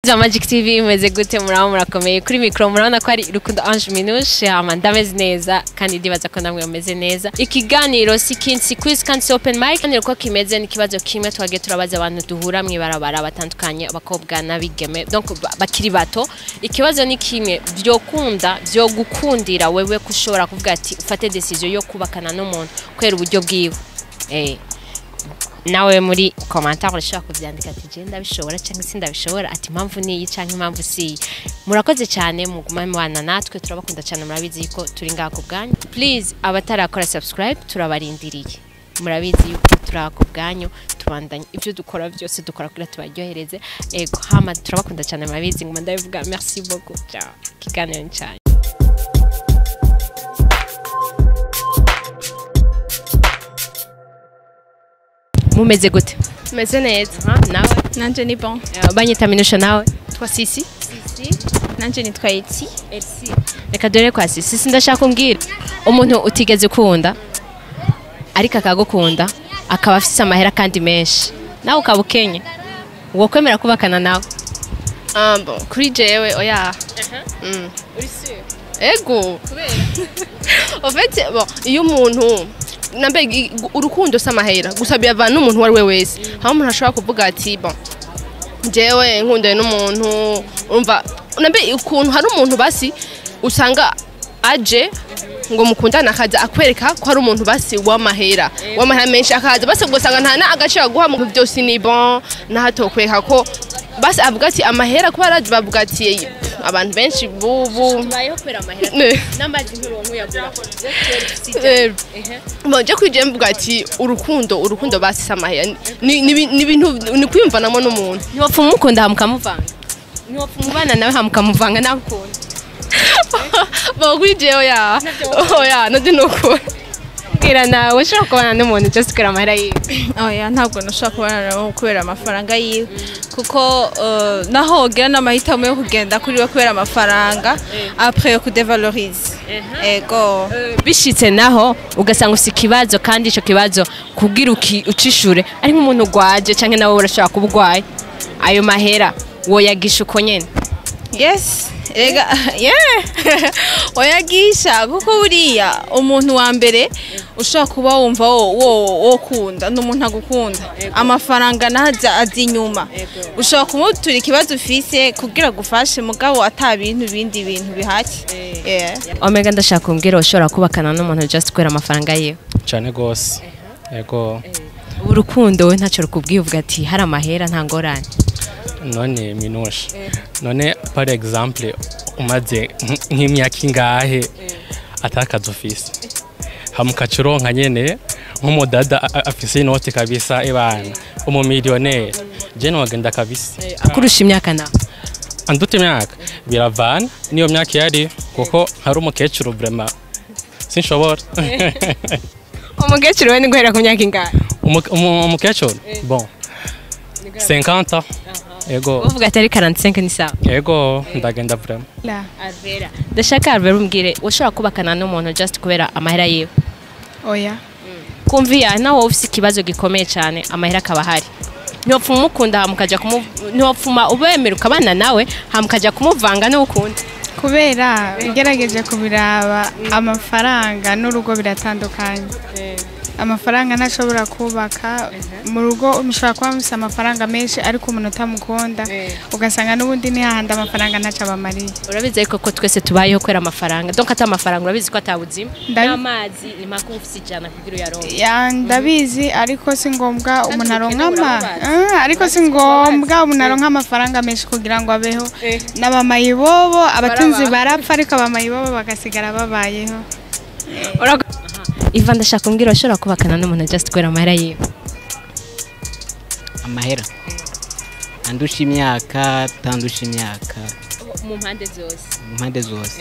za Magic TV imeze gute muraba murakomeye kuri mikoro murabona ko ari Rukundo Ange Minouche hama ndameze neza kandi ndibaza ko namwe mumeze neza ikiganiro si kindi si quiz kandi si open mic kandi uko kimeze ni ikibazo kimwe twagiye turabaza abantu duhura mw'ibarabara batandukanye abakobwa n'abigeme donc ba- bakiri bato ikibazo ni kimwe vyokunda vyogukundira wewe kushobora kuvuga ati ufate decision yo kubakana n'umuntu kubera uburyo bwiwe eh nawe muri commentaire urashobora kuvyandika ati je ndabishobora cyangwa se ndabishobora ati impamvu niyi cyangwa impamvu siyi murakoze cyane muguma mubana natwe turabakunda cyane murabizi yuko turi ngaha ku bwanyu please abatarakora subscribe turabarindiriye murabizi yuko turi aha ku bwanyu tubandanye ibyo dukora byose dukora kugira tubaryohereze ego hama turabakunda cyane murabizi nguma ndabivuga merci beaucoup ciao kiganiro ni cyane mumeze gute meze neza Ha, nawe nanje ni bon Eh, banyita minusha nawe twa sisi nanje nitwa eti reka dore kwa sisi sisi ndashaka umbwira umuntu utigeze ukunda ariko akagukunda akaba afite amahera kandi menshi nawe ukaba ukenye uwo kwemera kubakana nawe ah, bon kuri jewe oya Mm. ego en fait bon iyo umuntu nambe i- urukundo si amahera gusa biyavana n'umuntu uwo ari we wese aho umuntu ashobora kuvuga ati bon jewe nkundanye n'umuntu umva nambe ukuntu hari umuntu basi usanga aje ngo mukundane akaza akwereka ko ari umuntu basi w'amahera w'amahera menshi akaza basi ugasanga nta n'agaciro aguha mu bintu byose ni bon nahatokwereka ko basi avuga ati amahera kuba arazi bavuga ati abantu benshi bubu tubayeho kubera amahera Ne. n'amazi nk'urongo uyagura Eh, bon je kwijye mvuga ati urukundo urukundo basi si amahera ni ni- ni ibintu ni kwiyumvanamo n'umuntu ntiwapfa umukunda hamukamuvanga ntiwapfa umubana nawe hamukamuvanga nawe ukunda bon kuri jewe ya oya nabyo ni ukuri mbwira nawe ushobora kubana n'umuntu just kubera amahera yiwe oya ntabwo nashobora kubana nawe kubera amafaranga yiwe kuko eh, naho wogira n'amahitamo yo kugenda kuri we kubera amafaranga apre yo kudevalorize ego bishitse naho ugasanga ufite ikibazo kandi icyo kibazo kubwira uki- ucishure ari nk'umuntu ugwaje cyangwa nawe urashobora kuba ugwaye ayo mahera woyagisha uko nyene yes ega yeah oyagisha kuko buriya umuntu wa mbere ushobora kuba wumva wo wo wo kunda ni umuntu agukunda amafaranga naza azi inyuma ushobora kumutura ikibazo ufise kugira gufashe mugabo ata bintu bindi bintu bihaki yeah. omega ndashaka kumbwira ushobora kubakana n'umuntu just kubera amafaranga yiwe cyane rwose yego urukundo we ntacyo rukubwiye uvuga ati hari amahera nta ngorane none minushe none par exemple umaze nk- nk'imyaka ingahe atakaza ofisi hamukaca uronka nyene nk'umudada a- a- afise inoti kabisa ibana umumiliyoneri je wagenda kabisa akurusha imyaka nawe andute imyaka biravana niyo myaka yari kuko hari umukecuru vrema sinshobora umukecuru we ni guhera ku myaka ingahe Umu- umu- umukecuru bon 50 yego uvuga ati ari 45 ni sawa yego ndagenda vrema Alvera ndashaka Alvera umbwire ushobora kubakana n'umuntu just kubera amahera yiwe oya kumviya nawe ufite ikibazo gikomeye cyane amahera akaba ahari ntiwapfuma umukunda hamukajya kumu ntiwapfuma ubemera ukabana nawe hamukajya kumuvanga n'ukunda kubera ugerageje kubiraba amafaranga n'urugo biratandukanye amafaranga ntashobora kubaka mu rugo mushobora kuba mufite amafaranga menshi ariko umuntu utamukunda ugasanga n'ubundi ni hahandi amafaranga ntacyo abamariye urabizi ariko ko twese tubayeho kubera amafaranga donc ata amafaranga urabizi ko atabuzima Ndabi- n'amazi ni mpaka uba ufite ijana kugira uyaronke Ya, ndabizi ariko si ngombwa umuntu aronka ama urababaza. Ah, ariko si ngombwa umuntu aronka amafaranga menshi kugira ngo abeho n'abamayibobo abatunzi barapfa ariko abamayibobo bagasigara babayeho iva ndashaka kumbwira ushobora kubakana n'umuntu just kubera amahera yiwe amahera andusha imyaka tandusha imyaka mu mpande zose mu mpande zose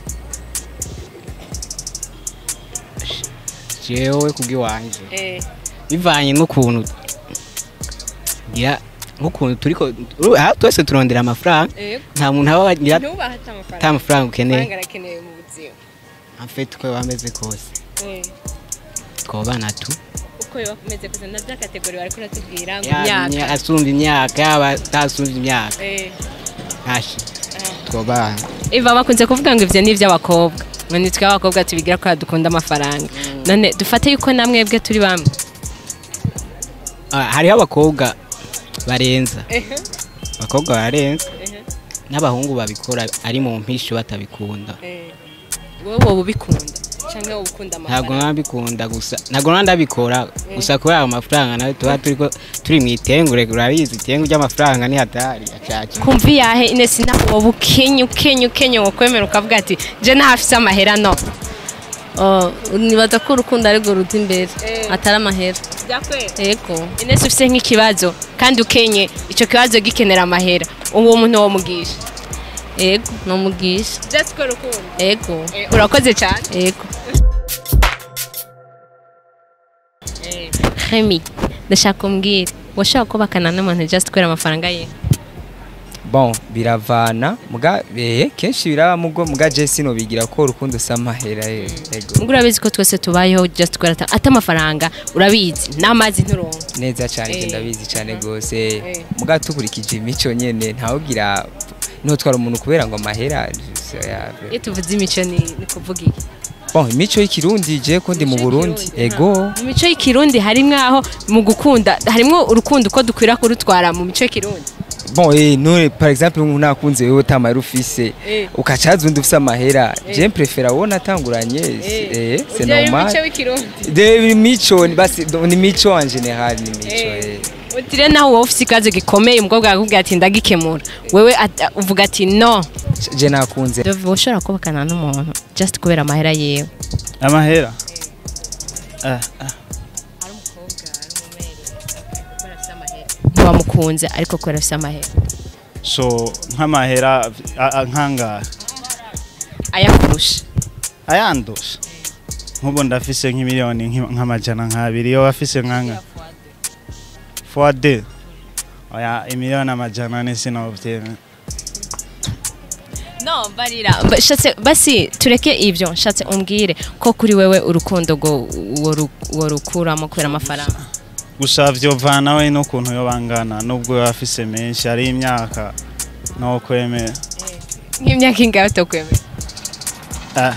jewe kubw'iwanje bivanye n'ukuntu ngira nk'ukuntu turiko uru- aha twese turondera amafaranga nta muntu aba agira ntubaha ata mafaranga ukeneye arakenewe mu buzima amfete uko bameze kose twobana tu uko biba kumeze kose na bya kategori bari kuratubwira ngo yaba imyaka imya- asumba imyaka yaba atasumba imyaka Eh, hashi twobana Eva bakunze kuvuga ngo ivyo ni ivy'abakobwa ngo nitwe abakobwa tubigira ko dukunda amafaranga none dufate yuko namwebwe turi bamwe Ah, hariho abakobwa barenza abakobwa barenza n'abahungu babikora ari mu mpisho batabikunda wowe wowe ubikunda canke wowe ukunda ntabwo amafaranga nabikunda gusa ntabwo naba ndabikora gusa kubera ayo mafaranga nawe tuba turiko turi mu itengure urabizi itengu ry'amafaranga ni hatari acaca kumva iyahe inesi nawe wowe ukenye ukenye ukenye ngo kwemera ukavuga ati je ntahafise amahera no Oh, nibaza ko urukundo ari rwo ruta imbere atari amahera yego inesi ufise nk'ikibazo kandi ukenye ico kibazo gikenera amahera uwo muntu wo mugisha yego nomugisha just ko rukundo yego urakoze cyane yego Remy ndashaka umbwire washaka kubakana n'umuntu just kubera amafaranga ye bon biravana muga eh kenshi biraba mugo muga Jesse no bigira ko urukundo samahera yego ubwo urabizi ko twese tubayeho just kubera ata- ata amafaranga urabizi n'amazi nturonka neza cyane Eh. eh. ndabizi cyane gose Eh. muga tukurikije imico nyene ntawugira ntotwara umuntu kubera ngo amahera so, ya- iyo tuvuze imico ni ni kuvuga iki bon imico y'ikirundi je ko ndi mu Imico Burundi y'ikirundi, ego mu mico y'ikirundi harimwo aho mu gukunda harimwo urukundo uko dukwira kurutwara mu mico y'ikirundi bon eh none par exemple umuntu nakunze wewe utamara ufise Eh. ukacaza undi ufise amahera je prefera wona atanguranye eh c'est normal w'ikirundi de imico ni basi ni imico en general ni imico eh. utire naho wowe ufite ikibazo gikomeye umukobwa akakubwira ati ndagikemura wewe at- uvuga ati no je nakunze Dove ushobora kubakana n'umuntu just kubera amahera yewe amahera Ah, ah. ntiwamukunze ariko kubera afite amahera so nk'amahera a- a- nk'angahe ayakurusha ayandusha nk'ubu ndafise nk'imiliyoni nk'i- nk'amajana nk'abiri iyo wafise nk'anga fois deux oya imiliyoni amajana ane sinovyemera no barira Ba- shatse basi tureke ibyo nshatse umbwire ko kuri wewe urukundo ngo uwo ru- uwo rukuramo kubera amafaranga gusa vyovana we n'ukuntu yo bangana nubwo yoba afise menshi ari imyaka no kwemera nk'imyaka ingahe utakwemera Ah.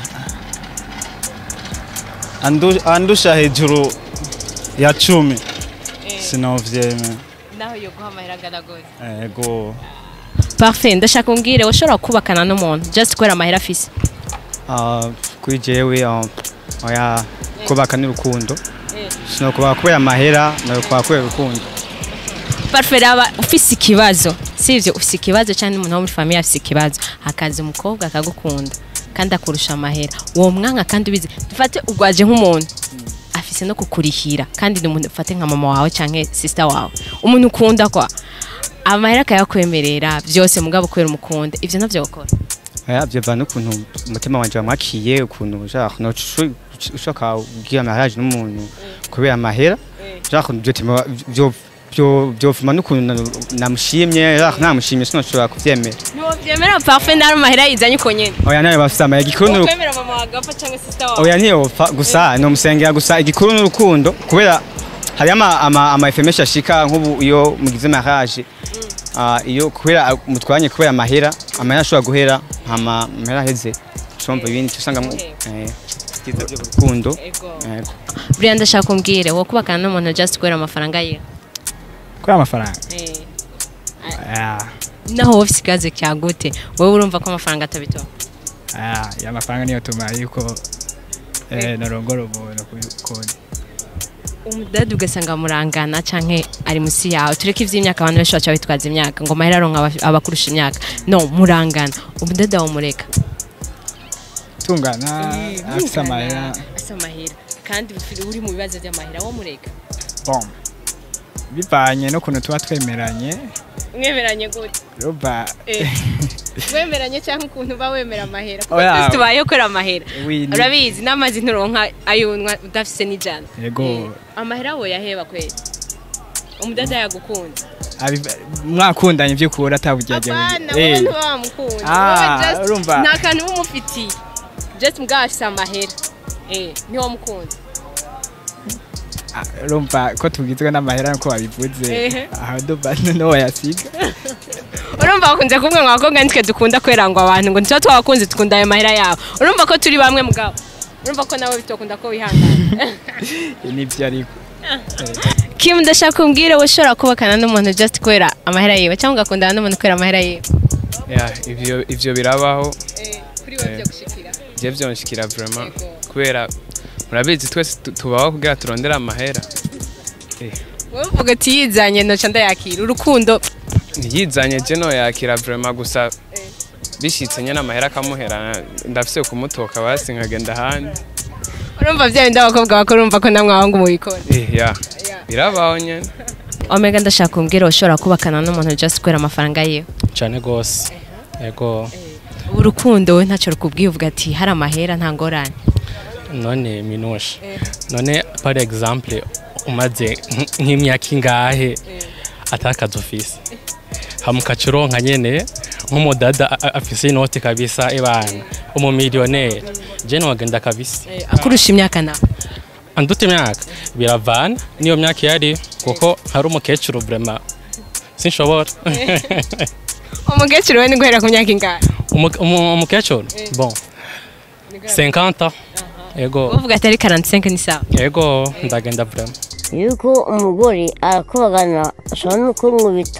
Andu- andusha hejuru ya cumi sinovyemera naho yo guha amahera angana gose ego parfait ndashaka umbwire ushobora kubakana n'umuntu just kubera amahera afise Ah, kuri jewe ah, oya kubaka n'urukundo sinokubaka kubera amahera nokubaka kubera urukundo parfait raba ufise ikibazo sivyo ufise ikibazo cyangwa umuntu wo muri famiye afise ikibazo hakaza umukobwa akagukunda kandi akurusha amahera uwo mwanya kandi ubizi dufate ugwaje nk'umuntu afise no kukurihira kandi ni umuntu ufate nka mama wawe canke sister wawe umuntu ukunda kwa amahera akayakwemerera byose mugabo kubera umukunda ivyo navyo gukora oya byova n'ukuntu umutima wanje wamwakiye ukuntu ushaka nocu- ushaka kugira mariage n'umuntu kubera amahera ushaka byotima byo byo byovuma n'ukuntu na- namushimye ushaka namushimye sinoshobora kuvyemera ntiwovyemera parfait nari amahera yizanye uko nyene oya nawe bafise amahera igikuru n'urukundo wokwemera mama wawe agapfa canke sister wawe oya ntiyopfa gusa nomusengera gusa igikuru n'urukundo kubera hariyo ama, ama, ama efe menshi ashika nk'ubu iyo mugize mariage ah, iyo kubera mutwanye kubera amahera amahera ashobora guhera hama amahera aheze ushomva ibindi usanga byiza by'urukundo Yego. buriya ndashaka umbwire wo kubakana n'umuntu just kubera amafaranga ye kuri amafaranga Ah, naho wowe ufise ikibazo cya gute wowe urumva ko amafaranga atabitoha ah, ya mafaranga niyo tuma yuko eh, narongora umuntu kundi umudadi ugasanga murangana canke ari musi yawe tureke ivy'imyaka abantu benshi baca bitwaza imyaka ngo mahera aronka aba- abakurusha imyaka no murangana umudadi wamureka tungana afise amahera asa amahera kandi uri mu bibazo vy'amahera wo mureka bom bivanye n'ukuntu tuba twemeranye mwemeranye gute ruba wemeranye cyangwa ukuntu uba wemera amahera kuko Oya. twese tubayeho kubera amahera Oui, ni- urabizi n'amazi nturonka ayunwa udafise n'ijana Yego. Eh, amahera wo yaheba kweli umudada yagukunda Abiva- mwakundanye by'ukuri atabugerageza apana wowe ntuba wamukunda Ah, wowe just urumva. nta kantu uba umufitiye just mbwa afise amahera eh niwo mukunda ah, urumva ko tugizwe n'amahera nkuko wabivuze Ehe. aho ndumva no wayasiga urumva bakunze kuvuga ngo abakobwa nitwe dukunda kwerangwa abantu ngo ntituba twabakunze dukunda ayo mahera yabo urumva ko turi bamwe mugabo urumva ko nawe bitokunda ko wihangana nibyo ariko Kim ndashaka kumbwira wowe ushobora kubakana n'umuntu just kubera amahera yiwe cyangwa ugakundana n'umuntu kubera amahera yiwe ya ivyo ivyo birabaho kuri wowe byo je vyonshikira vraiment kubera murabizi twese tu- tubaho kugira turondere amahera wowe uvuga ati yizanye noca ndayakira urukundo yizanye je no yakira vraiment gusa bishitse nyene amahera akamuhera ndafise kumutoka basi nkagenda ahandi urumva bya bindi abakobwa bakora urumva ko namwe abahungu mubikora Eh, ya birabaho nyene omega ndashaka kumbwira ushobora kubakana n'umuntu just kubera amafaranga yiwe cyane rwose yego urukundo we ntacyo rukubwiye uvuga ati hari amahera nta ngorane none minushe none par exemple umaze nk- nk'imyaka ingahe atakaza ofisi hamukaca uronka nyene nk'umudada a- a- afise inoti kabisa ibana umumiliyoneri je nogenda kabisa akurusha imyaka nawe anduta imyaka biravana niyo myaka yari kuko hari umukecuru vrema sinshobora umukecuru we ni guhera ku myaka ingahe Umu- umu- umukecuru bon 50 yego uvuga ati ari 45 ni sawa yego ndagenda vrema yuko umugore arakubagana ashobora no kunkubita